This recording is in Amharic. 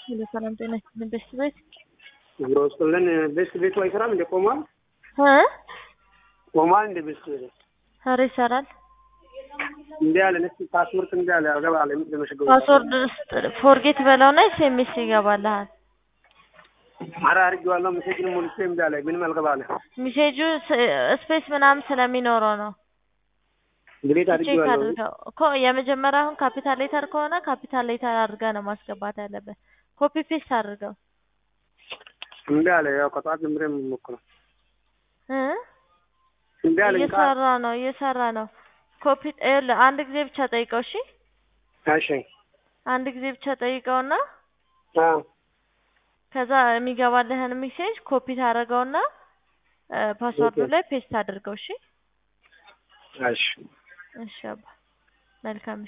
ሄሎ ሰላም ጤና ይስጥልኝ። ቤስት ቤት አብሮ ውስጥልን ቤስት ቤቱ አይሰራም እንደ ቆሟል እ ቆሟል እንደ ቤስት ቤቱ ኧረ ይሰራል። እንዲ ያለ ነስ ፓስወርድ እንዲ ያለ አገባ አለ ለመሸገው ፓስወርድ ውስጥ ፎርጌት በለውና ኤስኤምኤስ ይገባልሃል። አረ አድርጌዋለሁ። ሜሴጅን ሞልቼ እምቢ አለ ምንም አልገባ አለ። ሚሴጁ ስፔስ ምናምን ስለሚኖረው ነው። ድሌት ቼክ አድርጌዋለሁ። አድርገው እኮ የመጀመሪያ አሁን ካፒታል ሌተር ከሆነ ካፒታል ሌተር አድርገህ ነው ማስገባት ያለብህ። ኮፒ ፔስት አድርገው እምቢ አለ። ያው ከጠዋት ጀምሬ የምሞክረው እ እምቢ አለ። እየሰራ ነው እየሰራ ነው። ኮፒ ይኸውልህ አንድ ጊዜ ብቻ ጠይቀው እሺ። እሺ አንድ ጊዜ ብቻ ጠይቀውና አ ከዛ የሚገባልህን ሜሴጅ ኮፒ ታደርገውና ፓስወርዱ ኦኬ። ላይ ፔስት አድርገው እሺ። እሺ እሺ አባ መልካም